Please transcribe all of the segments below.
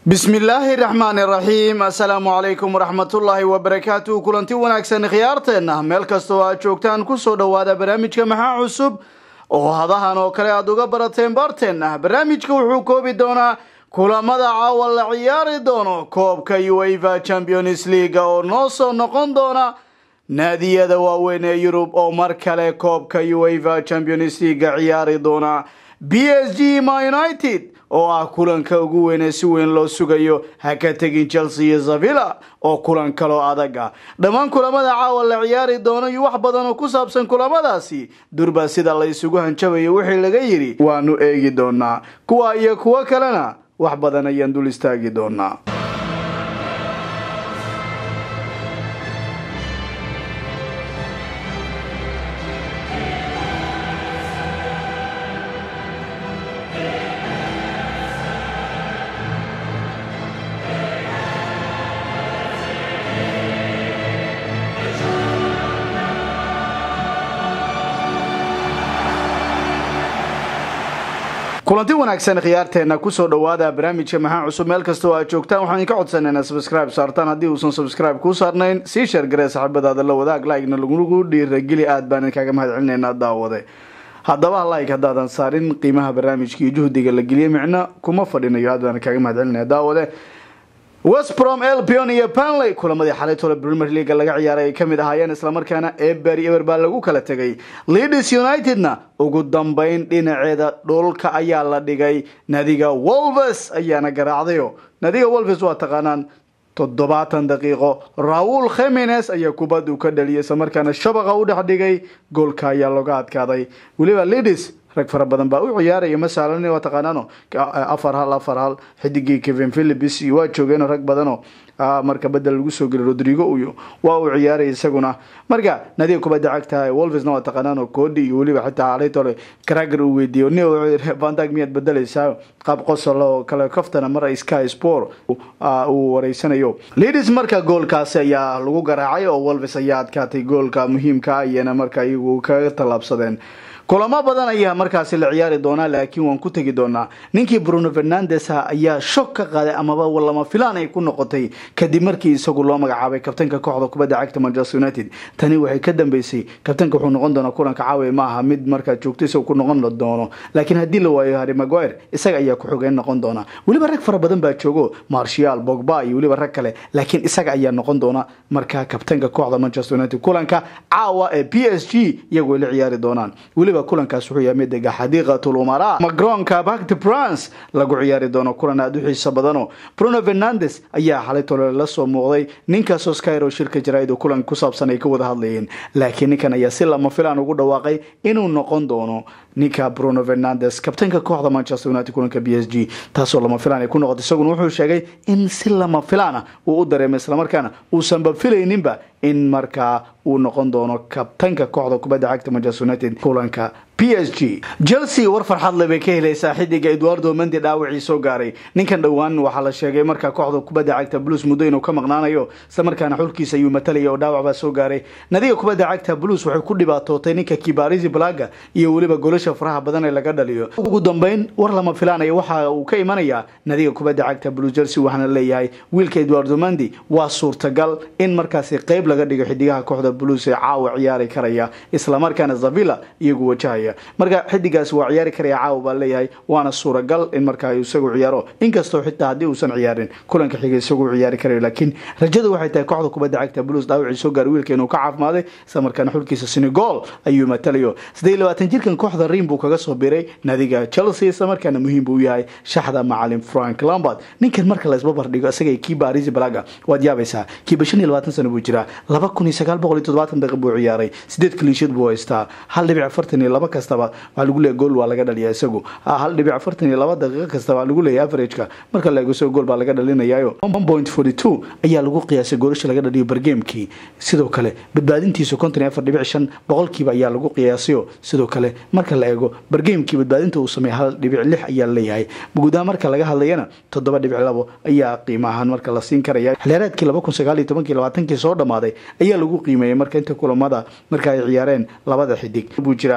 bismillaahi raxmaani raxiim assalaamu calaykum waraxmatullaahi wabarakaatu kulanti wanaagsan khiyaarteenna meel kastoo aad joogtaan kusoo dhowaada barnaamijka maxaa cusub oo hadahan oo kale aada uga barateen baarteenna barnaamijka wuxuu koobi doonaa kulamada caawa la ciyaari doono koobka ueva champions league oo noo soo noqon doona naadiyada waaweyn ee yurub oo mar kale koobka ueva champions league ciyaari doona b s g ma united oo ah kulanka ugu weynee si weyn loo sugayo ha ka tegin chelsea iyo zavilla oo kulan kaloo adag ah dhammaan kulamada caawa la ciyaari doono iyo wax badan oo ku saabsan kulamadaasi durba sida la isugu hanjabayo wixii laga yidhi waanu eegi doonaa kuwa iyo kuwo kalena wax badan ayaan dul istaagi doonaa kulanti wanaagsan khiyaarteena kusoo dhawaada barnaamijka maxaa cusub meel kastoo aad joogtaan waxaan idinka codsanayna subscribe saartaan haddii uusan subscribe kuu saarnayn sii sheergaree saxiibadaada la wadaag like-na lagugu dhiirageli aad baan idinkaga mahad celinaynaa daawade haddaba like haddaadan saarin qiimaha barnaamijka iyo juhdiga la geliyay micno kuma fadhinayo aad baan idinkaga mahad celinaya daawade westbrom elpion iyo panley kulamadii xalay tole premier leaga laga ciyaaray ay kamid ahaayeen islamarkaana eber iyo eber baa lagu kala tegay leeds unitedna ugu dambeyn dhinaceeda dhulka ayaa la dhigay nadiga wolves ayaana garaacdayo nadiga wolves waa taqaanaan toddobaatan daqiiqo raul khemines ayaa kubaddu ka dhaliyay islamarkaana shabaqa u dhex dhigay goolka ayaa looga adkaaday weliba leeds rag fara badan baa u ciyaaraya masalan waa taqaanaano afar hal afar hal xidigii kevin philips waa joogeen rag badano marka bedel lagu soo geliy rodrigo uyo waa uu ciyaaraya isaguna marka nadiga kubadda cagta wolvesna waa taqaanaano koodi iyo weliba xitaa alaytole crager uu weydiiyo ni vandag miyaad bedelaysaa qaab qosol oo kale kaftana mar sky sport uu wareysanayo leeds marka goolkaasi ayaa lagu garaacay oo wolves ayaa adkaatay goolka muhiimka ayana marka iyagu kaga tallaabsadeen kulamo badan ayaa markaasi la ciyaari doonaa laakiin waan ku tegi doonaa ninkii bruno fernandes ayaa shog ka qaaday amaba lama filaan ay ku noqotay kadib markii isagu loo magacaabay kabtanka kooxda kubadda cagta manchester united tani waxay ka dambeysay kabtanka wuxuu noqon doonaa kulanka caawa ma aha mid markaa joogto isagu ku noqon doono laakiin haddii la waayo harry maguire isaga ayaa ku-xogeen noqon doona weliba rag fara badan baa joogo marshal bogba iyo weliba rag kale laakiin isaga ayaa noqon doona markaa kabtanka kooxda manchester united kulanka caawa ee p s g iyagu ay la ciyaari doonaan weliba kulankaas wuxuu yahay midega xadiiqatul umara macronka bakti france lagu ciyaari doono kulan aada u xiiso badano bruno fernandes ayaa xalay tole la soo muuqday ninkaas oskyro shirka jaraa'id oo kulan ku saabsan ay ka wada hadlayeen laakiin ninkan ayaa si lama filaan ugu dhawaaqay inuu noqon doono ninka bruno fernandes kabtanka kooxda manchester united kulanka b s g taasoo lama filaan ay ku noqotay isaguna wuxuu sheegay in si lama filaana uu u dareemay islamarkaana uusanba filayninba in markaa uu noqon doono kabtanka kooxda kubadda cagta manchester united kulanka p s g chelsea war farxad le bay ka helaysaa xidiga eduardo mendi dhaawacii soo gaaray ninkan dhowaan waxaa la sheegay markaa kooxda kubadda cagta blues muddo inuu ka maqnaanayo islamarkaana xulkiisa ayuu matalaya oo dhaawac baa soo gaaray nadiga kubadda cagta blues waxay ku dhibaatootay ninka kibarisi blaga iyo weliba golasha faraha badan ee laga dhaliyo ugu dambeyn war lama filaanaya waxa uu ka imanayaa nadiga kubadda cagta blues chelsea waxaana leeyahay wiilka eduardo mendi waa suurtagal in markaasi qeyb laga dhigo xidigaha kooxda blues ee caawa ciyaari karaya islamarkaana zavilla iyagu wajahaya marka xidigaas waa ciyaari karaya caawa baa leeyahay waana suuragal in markaa isagu ciyaaro inkastoo xitaa haddii uusan ciyaarin kulanka xiga isagu ciyaari karayo laakiin rajadu waxay tahay kooxda kubadda cagta blues dhaawacii soo gaaray wiilka inuu ka caafimaaday islamarkaana xulkiisa senegal ayuu matalayo siddeed labaatan jirkan kooxda riim buu kaga soo biray nadiga chelsea islamarkaana muhiim buu yahay shaxda macalin frank lambard ninkan marka la isbabar dhigo isaga kii barisi balaga waad yaabaysaa kiiba shan iyo labaatan sano buu jiraa laba kun iyo sagaal boqol iyo toddobaatan daqiiq buu ciyaaray sideed kaliishad buu haystaa hal dhibic afartan iyo laba kastaba waxaa lagu leeyahay gool waa laga dhaliyaa isagu hal dhibic afartan iyo laba daqiiqo kastaba waxaa lagu leeyahay averageka marka la eego isago gool baa laga dhalinayaayo one point forty two ayaa lagu qiyaasay goolasha laga dhaliyo bargeemkii sidoo kale badbaadintiisu konton iyo afar dhibic shan boqolkiiba ayaa lagu qiyaasayo sidoo kale marka la eego bargeemkii badbaadinta uu sameeyay hal dhibic lix ayaa leeyahay guudaha marka laga hadlayana toddoba dhibic labo ayaa qiimo ahaan marka la siin karaya xiliyaareedkii laba kun sagaal iyo tobankii labaatankii soo dhammaaday ayaa lagu qiimeeyey marka inta kulamada marka ay ciyaareen labada xidig buu jiraa ninka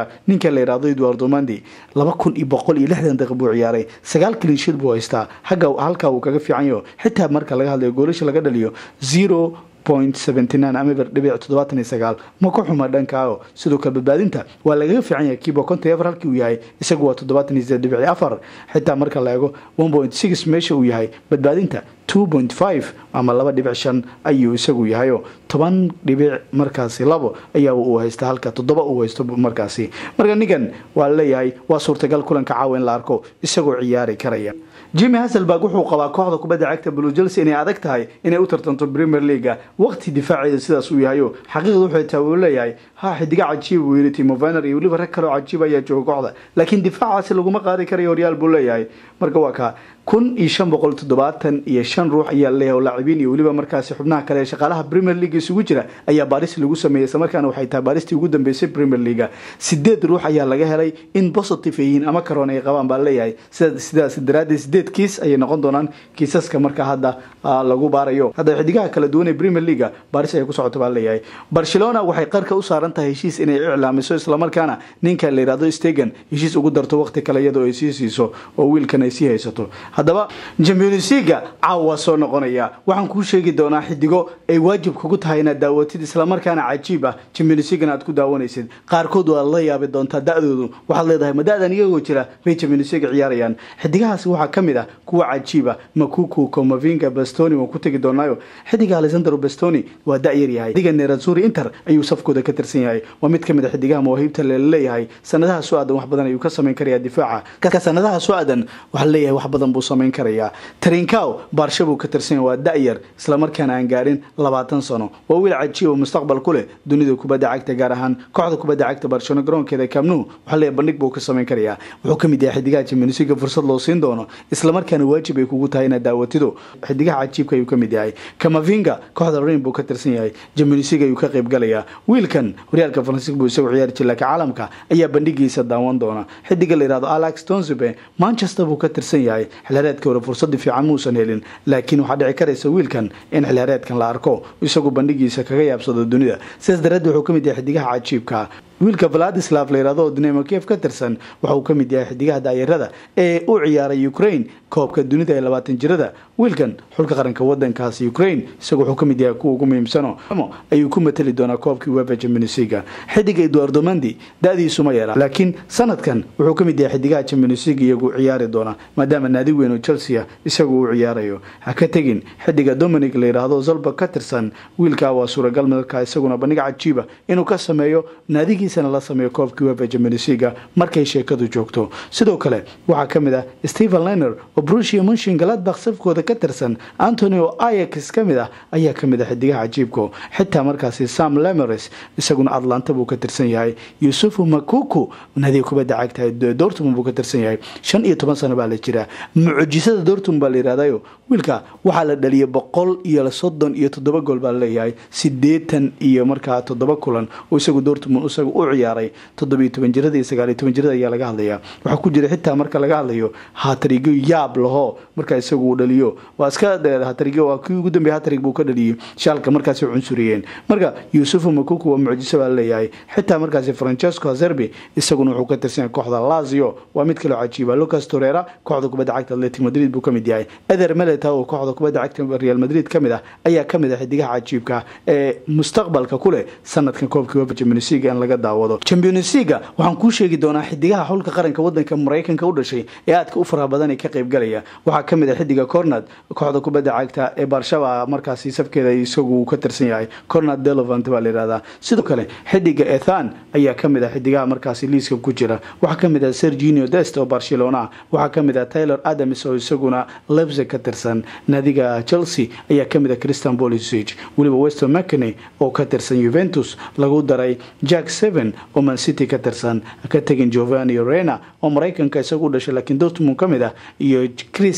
ninka la yidhahdo eduardo mandi laba kun iyo boqol iyo lixdan daqiiq buu ciyaaray sagaal kalinshiid buu haystaa hagga halkaa uu kaga fiican yaho xitaa marka laga hadlayo goolasha laga dhaliyo zero point seventy nine ama dhibic toddobaatan iyo sagaal ma ku xuma dhankaago sidoo kale badbaadinta waa lagaga fiican yahay kiiba konton iyo afar halkii uu yahay isagu waa toddobaatan iyo sideed dhibic afar xitaa marka la eego one point six meesha uu yahay badbaadinta two point five ama laba dhibic shan ayuu isagu yahayo toban dhibic markaasi labo ayaa uu haysta halka toddoba uu haysto markaasi marka ninkan waa laleeyahay waa suurtagal kulanka caawa in la arko isagoo ciyaari karaya jimmy haselberg wuxuu qabaa kooxda kubadda cagta blue chelsea inay adag tahay inay u tartanto premier leaga waqti difaaceeda sidaas uu yahayo xaqiiqda wuxuu taa uu leeyahay ha xidiga cajiib buu yidhi timo vener iyo weliba rag kaleo cajiib ayaa jooga kooxda laakiin difaacaasi laguma qaadi karayo horyaal buu leeyahay marka waa kaa kun iyo shan boqol toddobaatan iyo shan ruux ayaa leeyahay oo laacibiin iyo weliba markaasi xubnaha kale ee shaqaalaha premier league isugu jira ayaa baaris lagu sameeyey isla markaana waxay tahay baaristii ugu dambeysay premier leaga sideed ruux ayaa laga helay in positive yihiin ama karoon ay qabaan baa leeyahay sidaas daraaddeed sideed kiis ayay noqon doonaan kiisaska marka hadda lagu baarayo hadda xidigaha kala duwan ee premier leaga baaris ayay ku socota baa leeyahay barcelona waxay qarka u saaran tahay heshiis inay iclaamiso islamarkaana ninka la yidhahdo stegan heshiis ugu darto waqti kale iyadoo ay sii siiso oo wiilkan ay sii haysato haddaba jamionisiga caawa soo noqonaya waxaan kuu sheegi doonaa xidigo ay waajib kugu tahay inaad daawatid islamarkaana cajiib ah jamionisigan aad ku daawanaysid qaarkood waad la yaabi doontaa da-doodu waxaad leedahay ma da-dan iyagoo jira bay jamionisiga ciyaarayaan xidigahaasi waxaa ka mid ah kuwa cajiiba makuku komavinga bastoni waan ku tegi doonaayo xidiga alexander bastoni waa da-yar yahay xidiga nerazuri inter ayuu safkooda ka tirsan yahay waa mid ka mid a xidigaha mawaahiibta laleeyahay sanadaha soo aadan wax badan ayuu ka samayn karaya difaaca ka sanadaha soo aadan waxaa leeyahay wax badan buu samayn karaya trinkow baarsha buu ka tirsan yahay waa da-yar islamarkaana aan gaadhin labaatan sano waa wiil cajiib oo mustaqbal ku leh dunida kubadda cagta gaar ahaan kooxda kubadda cagta barcelona garoonkeeda kamnu waxaa leeyahay bandhig buu ka samayn karaya wuxuu ka mid yahay xidigaha jamionisiga fursad loo siin doono islamarkaana waajib ay kugu tahay inaad daawatido xidigaha cajiibka ayuu ka mid yahay kamavinga kooxda rain buu ka tirsan yahay jamionisiga ayuu ka qayb galaya wiilkan horyaalka faransiiska buu isagu ciyaari jira laakiin caalamka ayaa bandhigiisa daawan doona xidiga la yihahdo alex tonsibe manchester buu ka tirsan yahay xilhaareedka hore fursadii fiican muusan helin laakiin waxaa dhici karaysa wiilkan in xilhaareedkan la arko isagu bandhigiisa kaga yaabsado dunida sidaas daraadeed wuxuu ka mid yahay xidigaha cajiibka wiilka vladislav la yihahdo oo dinamo kiev ka tirsan waxa uu ka mid yahay xidigaha daayarada ee u ciyaaray ukraine koobka dunida ee labaatan jirada wiilkan xulka qaranka wadankaasi ukraine isagu wuxuu ka mid yahay kuwa ugu muhiimsano ayuu ku matali doonaa koobkii wefa jamionisiga xidiga eduardo mandi da-diisu ma yeela laakiin sanadkan wuxuu ka mid yahay xidigaha jamionisiga iyagu ciyaari doona maadaama naadi weyn oo chelsea isagu uu ciyaarayo ha ka tegin xidiga dominic la yidhaahdo zolba ka tirsan wiilkaa waa suuragal markaa isaguna bandhig cajiiba inuu ka sameeyo naadigi la sameeyo koobkii wefa jamionisiga markay sheekadu joogto sidoo kale waxaa ka mid ah stephen lener oo brushia munshin galadbak safkooda ka tirsan antonio ayax ka mid ah ayaa ka mid ah xidigaha cajiibko xitaa markaasi sam lemeres isaguna atlanta buu ka tirsan yahay yusufu makuku nadiga kubadda cagta dortmund buu ka tirsan yahay shan iyo toban sano baa la jiraa mucjisada dortmund baa la yihahdayo wiilka waxaa la dhaliyay boqol iyo soddon iyo toddoba gool baa laleeyahay sideetan iyo markaa toddoba kulan oo isagu dortmund isaga u ciyaaray toddobiyo toban jirada iyo sagaaliyo toban jirada ayaa laga hadlaya waxaa ku jira xitaa marka laga hadlayo hatarigyo yaab laho markaa isagu uu dhaliyo waa iska hatarigyo waa kii ugu dambeya hatarig buu ka dhaliyey shaalka markaasi cunsuriyeen marka yuusufu makuku waa mucjiso baa laleeyahay xitaa markaasi francesco hazerbi isaguna wuxuu ka tirsan yahay kooxda lazio waa mid kaloo cajiiba lucas torera kooxda kubadda cagta atletic madrid buu ka mid yahay eder meleta oo kooxda kubadda cagta real madrid ka mid ah ayaa ka mid ah xidigaha cajiibka ee mustaqbalka ku leh sanadkan koobkii wefa jamionisiga in laga daawado championsiga waxaan kuu sheegi doonaa xidigaha xulka qaranka wadanka maraykanka u dhashay ee aadka u faraha badan ee ka qayb galaya waxaa ka mid ah xidiga cornad kooxda kubadda cagta ee barshaba markaasi safkeeda isagu ka tirsan yahay cornad delovant baa la yihahdaa sidoo kale xidiga ethan ayaa ka mid ah xidigaha markaasi liiska ku jira waxaa ka mid ah serginio dest oo barcelona waxaa ka mid ah taylor adams oo isaguna lebsig ka tirsan naadiga chelsea ayaa ka mid ah christian bolisic weliba weston mcney oo ka tirsan juventus lagu daray jack seven oo mancity ka tirsan ka tegin giovanni rena oo maraykanka isagu u dhashay laakiin dortmund ka mid ah iyo chris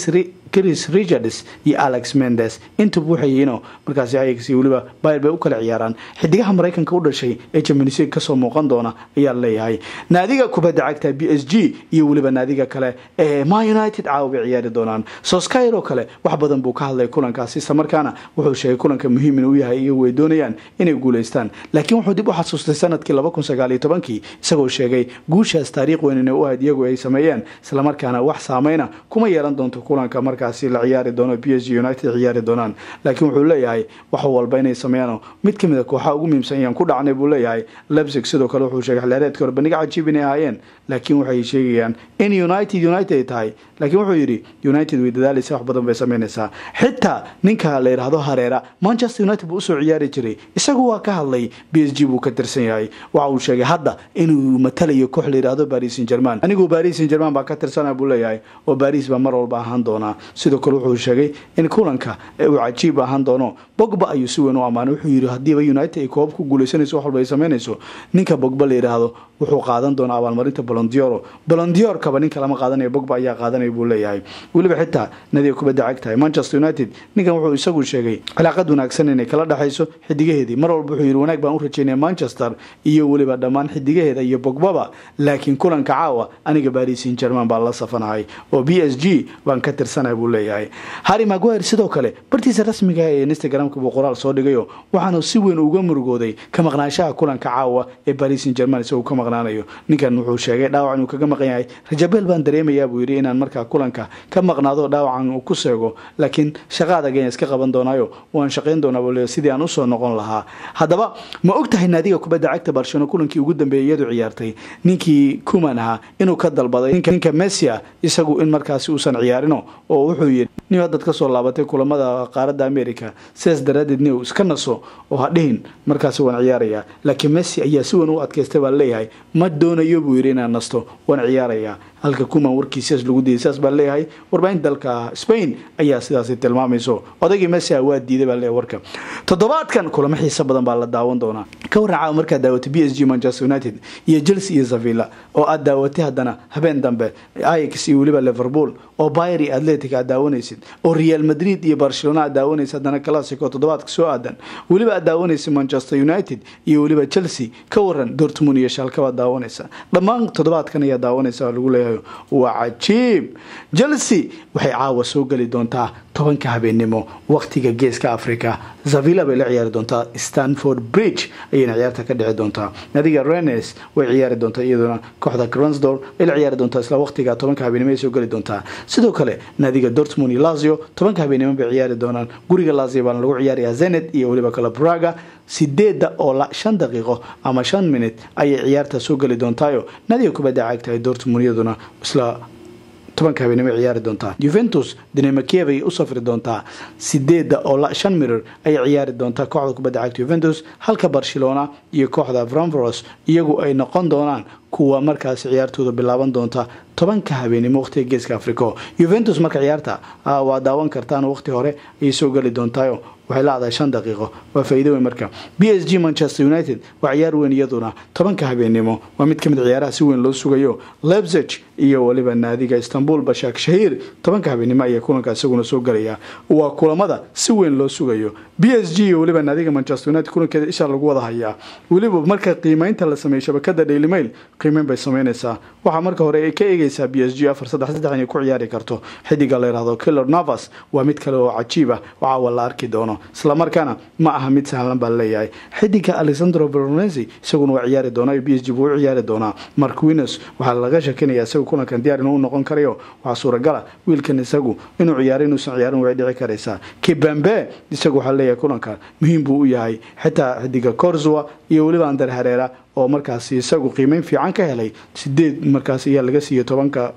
chris richards iyo alex mendes intuba waxayino markaasi ayax iyo weliba bayr bay u kala ciyaaraan xidigaha maraykanka u dhashay ee champions league kasoo muuqan doona ayaa leeyahay naadiga kubadda cagta b s g iyo weliba naadiga kale ee ma united caawa bay ciyaari doonaan soskyr oo kale wax badan buu ka hadlay kulankaasi isla markaana wuxuu sheegay kulanka muhiim inuu yahay iyagu ay doonayaan inay guulaystaan laakiin wuxuu dib u xasuustay sanadkii laba kun sagaal iyo tobankii isagoo sheegay guushaas taariikh weyn inay u ahayd iyagu ay sameeyeen islamarkaana wax saameyna kuma yeelan doonto kulanka markaasi la ciyaari doono b s g united ciyaari doonaan laakiin wuxuu leeyahay wax walba inay sameeyaan mid kamid a kooxaha ugu muhiimsan yaan ku dhacnay buu leeyahay lebsig sidoo kale wuxuu sheegay xilaareedka hore bandhiga cajiib inay ahaayeen laakiin waxay sheegayaan in united united ay tahay laakiin wuxuu yidhi united way dadaalaysa wax badan bay sameynaysaa xitaa ninka la yidhaahdo hareera manchester united buu usoo ciyaari jiray isagu waa ka hadlay b s g buu ka tirsan yahay waxa uu sheegay hadda inuu matalayo koox la yidhaahdo baris san german anigu baris san german baa ka tirsana buu leeyahay oo baris baa mar walba ahaan doonaa sidoo kale wuxuu sheegay in kulanka uu cajiib ahaan doono bogba ayuu si weyn u ammaanay wuxuu yidhi haddiiba united ay koob ku guulaysanayso wax walba ay sameynayso ninka bogba la yidhaahdo wuxuu qaadan doonaa abaalmarinta bolondioro bolondiorkaba ninka lama qaadanayo bogba ayaa qaadanaya buu leeyahay weliba xitaa nadiga kubadda cagtahay manchester united ninkan wuxuu isagu sheegay cilaaqad wanaagsan inay kala dhexayso xidigaheedii mar walba wuxuu yidhi wanaag baan u rajeynaya manchester iyo weliba dhammaan xidigaheeda iyo bogbaba laakiin kulanka caawa aniga baris san german baan la safanahay oo b s g baan ka tirsanaya buu leeyahay harry maguire sidoo kale bartiisa rasmiga ee instagramka buu qoraal soo dhigayo waxaanu si weyn uga murugooday ka maqnaanshaha kulanka caawa ee baris san german isagoo ka maqnaanayo ninkan wuxuu sheegay dhaawac inuu kaga maqan yahay rajabeel baan dareemayaa buu yidhi inaan markaa kulanka ka maqnaado dhaawacan uu ku seego laakiin shaqa adag ayaan iska qaban doonaayo waan shaqayn doonaa buu leeyahay sidii aan usoo noqon lahaa haddaba ma og tahay naadiga kubadda cagta barcelona kulankii ugu dambeeyay iyadu ciyaartay ninkii kuman ahaa inuu ka dalbaday ninka messia isagu in markaasi uusan ciyaarino oo wuxuu yidhi nin haddaad kasoo laabatay kulamada qaaradda america sidaas daraadeed ni iska naso oo ha dhihin markaasi waan ciyaarayaa laakiin messi ayaa si weyn u adkaystay baa leeyahay ma doonayo buu yidhi inaan nasto waan ciyaarayaa halka kuman warkiisias lagu diiday sidaas baa leeyahay warbaahinta dalka spain ayaa sidaasi tilmaamayso odaygii messi waa diiday baa leeyahay warka toddobaadkan kulamo xiiso badan baa la daawan doonaa ka warran caawa markaad daawatay b s g manchester united iyo chelsea iyo zavilla oo aad daawatay haddana habeen dambe ix iyo weliba liverpool oo bayer iyo atletic aad daawanaysid oo real madrid iyo barcelona aad daawanaysid haddana classico toddobaadka soo aadan weliba aad daawanaysid manchester united iyo weliba chelsea ka waran dortmund iyo shalka baad daawanaysa dhammaan toddobaadkan ayaa daawanaysa lagu leeyahay waa cajiib chelsea waxay caawa soo geli doontaa tobanka habeennimo waqtiga geeska africa zavilla bay la ciyaari doontaa stanford bridge ayayna ciyaarta ka dhici doontaa nadiga renes way ciyaari doontaa iyaduna kooxda gransdor ay la ciyaari doontaa isla waqtiga tobanka habeenimo ay soo geli doontaa sidoo kale nadiga dortmund iyo lazio tobanka habeenimo bay ciyaari doonaan guriga lazio baana lagu ciyaarayaa zenet iyo weliba kale braga sideedda oo la shan daqiiqo ama shan minute ayay ciyaarta soo geli doontaayo nadiga kubadda caagtahay dortmund iyaduna isla tobanka habeenimo ciyaari doontaa juventus dinamakiyev ayay u safri doontaa sideedda oo la shan mirir ayay ciyaari doontaa kooxda kubadda cagta juventus halka barcelona iyo kooxda franvoros iyagu ay noqon doonaan kuwa markaasi ciyaartooda bilaaban doonta tobanka habeenimo waqtiga geeska africo juventus marka ciyaarta waa daawan kartaan waqti hore ayay soo geli doontaayo waxay la-dahay shan daqiiqo waa faa'iido weyn marka b s g manchester united waa ciyaar weyn iyaduna tobanka habeenimo waa mid ka mid ciyaaraha si weyn loo sugayo lebsig iyo weliba naadiga istanbul bashak shahiir tobanka habeenimo ayaa kulanka isaguna soo gelaya waa kulamada si weyn loo sugayo b s g iyo weliba naadiga manchester united kulankeeda isha lagu wada hayaa weliba marka qiimeynta la sameeyey shabakada daily mail qiimeyn bay sameynaysaa waxaa marka hore ay ka eegaysaa b s g afar saddex saddex inay ku ciyaari karto xidiga la yidhahdo killer navas waa mid kale oo cajiib ah oo caawa la arki doono islamarkaana ma aha mid sahlan baa leeyahay xidiga alexandro bronesi isaguna waa ciyaari doona b s g buu u ciyaari doonaa mark winos waxaa laga shakinaya isagu kulankan diyaar inuu noqon karayo waxaa suuragala wiilkan isagu inuu ciyaaro inuusan ciyaarin way dhici karaysaa kibambe isagu waxaa leeyahay kulankan muhiim buu u yahay xitaa xidiga corzwa iyo weliba ander hareera oo markaasi isagu qiimeyn fiican ka helay sideed markaas ayaa laga siiyey tobanka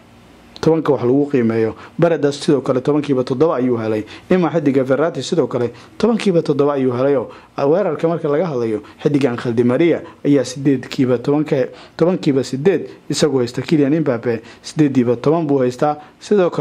tobanka wax lagu qiimeeyo baradas sidoo kale tobankiiba toddoba ayuu helay ima xidiga ferrati sidoo kale tobankiiba toddoba ayuu helayo weerarka marka laga hadlayo xidigan khaldi maria ayaa sideedkiiba tobankiiba sideed isagu haysta kilian imbabe sideediiba toban buu haystaa sidoo kale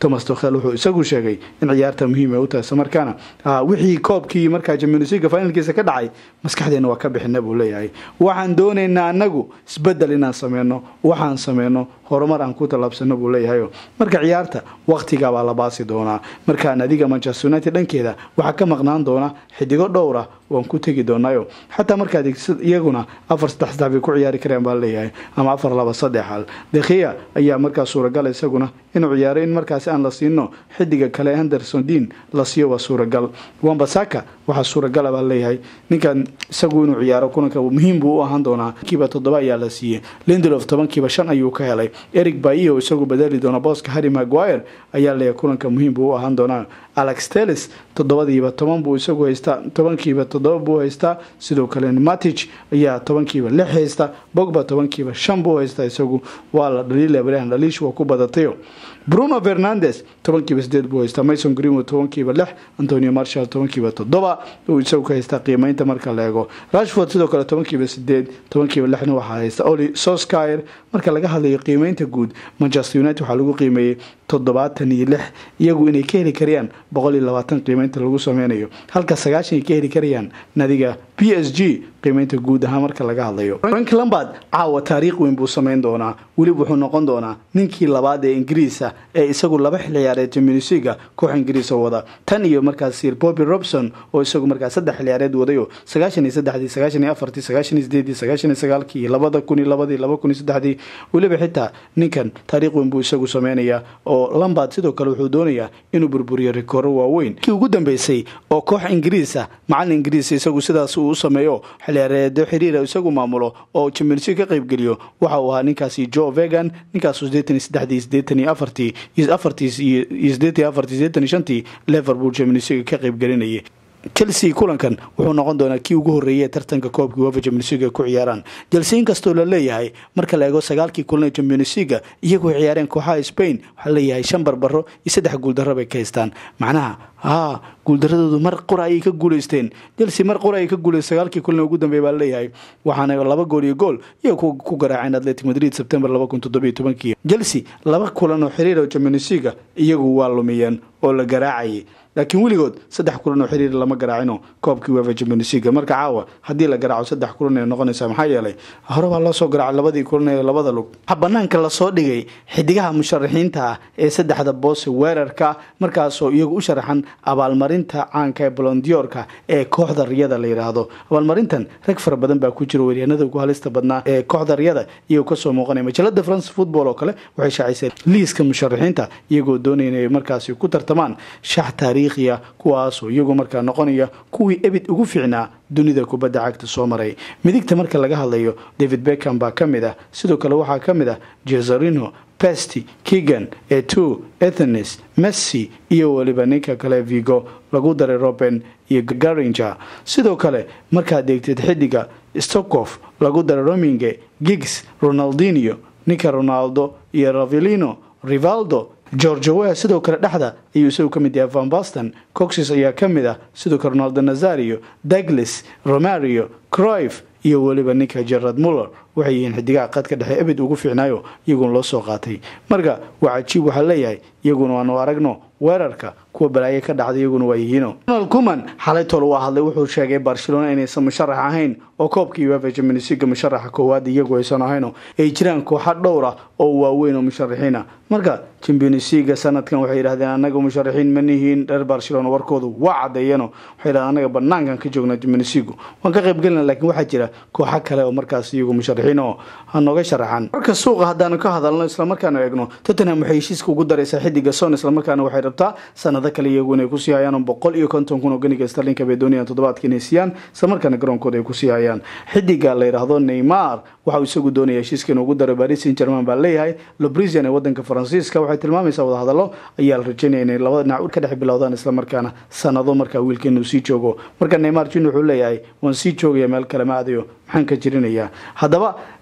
thomas tokhel wuxuu isagu sheegay in ciyaarta muhiim ay u tahay islamarkaana wixii koobkii markaa champions league finalkiisa ka dhacay maskaxdeena waa ka bixina buu leeyahay waxaan doonaynaa anagu isbedel inaan sameyno waxaan sameyno horumar aan ku tallaabsano buu leeyahay marka ciyaarta waqtigaabaa la baasi doonaa markaa nadiga manchester united dhankeeda waxaa ka maqnaan doona xidigo dhowra waan ku tegi doonaayo xataa markaad iyaguna afar saddex saddex bay ku ciyaari kareen baa leeyahay ama afar laba saddex hal dekhiya ayaa markaa suuragal isaguna inuu ciyaaro in markaasi aan la siino xidiga kale henderson dean la siiyo waa suuragal wambasaka waxaa suuragala baa leeyahay ninkan isagu inuu ciyaaro kulanka muhiim buu u ahaan doonaa kiiba toddoba ayaa la siiyey lindelof tobankiiba shan ayuu ka helay eric baio isagu bedeli doona booska harry maguire ayaa leeyahay kulanka muhiim buu u ahaan doonaa alex telis toddobadiiba toban buu isagu haystaa tobankiiba toddoba buu haystaa sidoo kale matich ayaa tobankiiba lix haysta bogba tobankiiba shan buu haystaa isagu waa la dhaliila brian dhaliish waa ku badatayo bruno fernandes tobankiiba sideed buu haystaa mason greenwood tobankiiba lix antonio marshall tobankiiba toddoba uu isagu ka haystaa qiimeynta marka la eego rashford sidoo kale tobankiiba sideed tobankiiba lixna waxaa haysta oli soskyer marka laga hadlayo qiimeynta guud manchester united waxaa lagu qiimeeyey toddobaatan iyo lix iyagu inay ka heli karayaan boqol iyo labaatan qiimeynta lagu sameynayo halka sagaashan ay ka heli karayaan nadiga p s g qiimeynta guud ahaan marka laga hadlayo frank lambard caawa taariikh weyn buu sameyn doonaa weliba wuxuu noqon doonaa ninkii labaad ee ingiriisa ee isagu laba xil ciyaareed championsliga koox ingiriisa wada tan iyo markaas sir bobby robson oo isagu markaas saddex xil ciyaareed wadayo sagaashan iyo saddexdii sagaashan iyo afartii sagaashan iyo sideedii sagaashan iyo sagaalkii labada kun iyo labadii laba kun iyo saddexdii weliba xitaa ninkan taariikh weyn buu isagu sameynayaa oo lambard sidoo kale wuxuu doonayaa inuu burburiyo rikooro waaweyn kii ugu dambeysay oo koox ingiriisa macalin ingiriisa isagu sidaas uu u sameeyo xilciyaareedo xiriira isagu maamulo oo champions ka qaybgeliyo waxa uu ahaa ninkaasi joe vegan ninkaasu sideetan iyo saddexdii sideetan iyo afartii iyo afartii iyo sideetan iyo afartii sideetan iyo shantii liverpool champions ka qaybgelinayay chelsea kulankan wuxuu noqon doonaa kii ugu horreeyay ee tartanka koobka uefa championsliga ku ciyaaraan chelsea inkastoo la leeyahay marka la eego sagaalkii kulan ee championsliga iyagoo ciyaareen kooxaha spain waxaa leeyahay shan barbaro iyo saddex guuldarro bay ka haystaan macnaha haa guuldaradoodu mar qura ayay ka guuleysteen chelsea mar qura ayay ka guuleysteen sagaalkii kulan ugu dambeeya baa leeyahay waxaana laba gool iyo gool iyago ku garaaceen atletic madrid september laba kun toddobiyo tobankii chelsea laba kulan oo xiriir oo championsliga iyagu waa lumiyeen oo la garaacayay laakiin weligood saddex kulan oo xiriir lama garaacino koobkii wefa championsliga marka caawa haddii la garaaco saddex kulan ay noqonaysaa maxaa yeelay hore baa loo soo garaacay labadii kulan ee labada lug waxaa banaanka lasoo dhigay xidigaha musharaxiinta ah ee saddexda boose weerarka markaasoo iyagu u sharaxan abaalmarinta caanka ee bolondiyorka ee kooxda riyada la yidhaahdo abaalmarintan rag fara badan baa ku jira weeryahanada ugu halista badnaa ee kooxda riyada iyagoo kasoo muuqanaya majalada france football oo kale waxay shaacisay liiska musharaxiinta iyagoo doonaya inay markaasi ku tartamaan shax taariikhiya kuwaasoo iyagoo markaa noqonaya kuwii ebid ugu fiicnaa dunida kubadda cagta soo maray midigta marka laga hadlayo david beckham baa ka mid ah sidoo kale waxaa ka mid ah jezarino pesty kegan eto ethenes messi iyo weliba ninka kale vigo lagu daray roben iyo garinger sidoo kale markaad eegtid xidiga stokof lagu daray rominge gigs ronaldinio ninka ronaldo iyo ravilino rivaldo georgewe sidoo kale dhexda ayuu isagu ka mid yahay van baston coxes ayaa ka mid ah sidoo kale ronaldo nazario douglas romario croif iyo weliba ninka gerard muller waxay yihiin xidigaha qadka dhexe ebed ugu fiicnaayo iyaguna loo soo qaatay marka waa cajiib waxaa leeyahay iyaguna waanu aragno weerarka kuwa balaaye ka dhacday iyaguna waa yihiino ronald kuman xalay tol waa hadlay wuxuu sheegay barcelona inaysan musharax ahayn oo koobkii uefa championsliga musharaxa koowaad iyagu aysan ahayno ay jiraan kooxa dhowra oo waaweyn oo musharaxiina marka championsliga sanadkan waxay yidhahdeen anaga musharaxiin ma nihiin reer barcelona warkoodu waa cadeeyano waxay yidhahdeen anaga banaankan ka joognaa championsliga waan ka qaybgelina laakiin waxaa jira kooxa kale oo markaas iyagu musharaxiin oo hanooga sharaxan marka suuqa haddaanu ka hadalno islamarkaanu eegno tottenham waxay heshiiska ugu daraysaa xidiga son islamarkaana waxay rabtaa sanado kale iyagu inay kusii hayaan boqol iyo konton kun oo ganiga starlinka bay doonayaan toddobaadka inay siiyaan islamarkaana garoonkooda ay kusii hayaan xidiga la yidhaahdo neymar waxauu isagu doonaya heshiiska inuu ugu daro paris saint german baa leeyahay lobrisian ee wadanka faransiiska waxay tilmaamaysaa wadahadalo ayaa la rajaynaya inay labada dhinac ka dhex bilowdaan islamarkaana sanado markaa wiilka inuu sii joogo marka neymar jun wuxuu leeyahay waan sii joogaya meel kale ma aadayo maxaan ka jirinayaa haddaba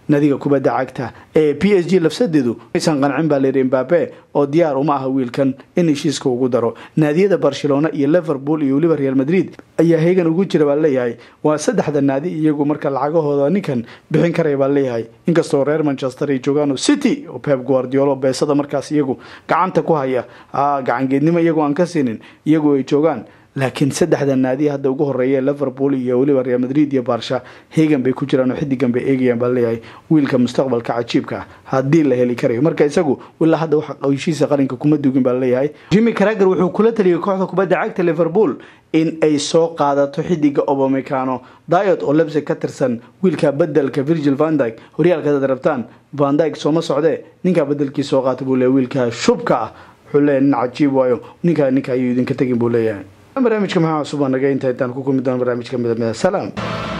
nadiga kubadda cagta ee p s g lafsadeedu maysan qancin baa layidhi mbabe oo diyaar uma aha wiilkan in heshiiska ugu daro naadiyada barcelona iyo liverpool iyo weliba real madrid ayaa heegan ugu jira baa leeyahay waa saddexda naadi iyagu marka lacagahooda ninkan bixin karaya baa leeyahay inkastoo reer manchester ay joogaan city oo pep guardiolo beesada markaas iyagu gacanta ku haya gacangeednimo iyagu aan ka siinin iyagu ay joogaan laakiin saddexda naadi hadda ugu horeeya liverpool iyo weliba real madrid iyo barsha hegan bay ku jiraan oo xidigan bay eegayaan baa leeyahay wiilka mustaqbalka cajiibka ah haddii la heli karayo marka isagu ilaa hadda wax heshiisa qaranka kuma dugin baa leeyahay jimmy crager wuxuu kula taliyay kooxda kubadda cagta liverpool in ay soo qaadato xidiga obamecano diot oo lebsig ka tirsan wiilka bedelka virgil vandyg horyaalka hadaad rabtaan vandyg sooma socdee ninkaa bedelkii soo qaata buu leeyahy wiilka shubka ah wuxuu leeyahy nin cajiib waayo ninkaa ninka ayuu idinka tegin buu leeyahay barnaamijka maxaa cusub aa naga inta intaan ku kulmi doona barnaamijka midamida salaam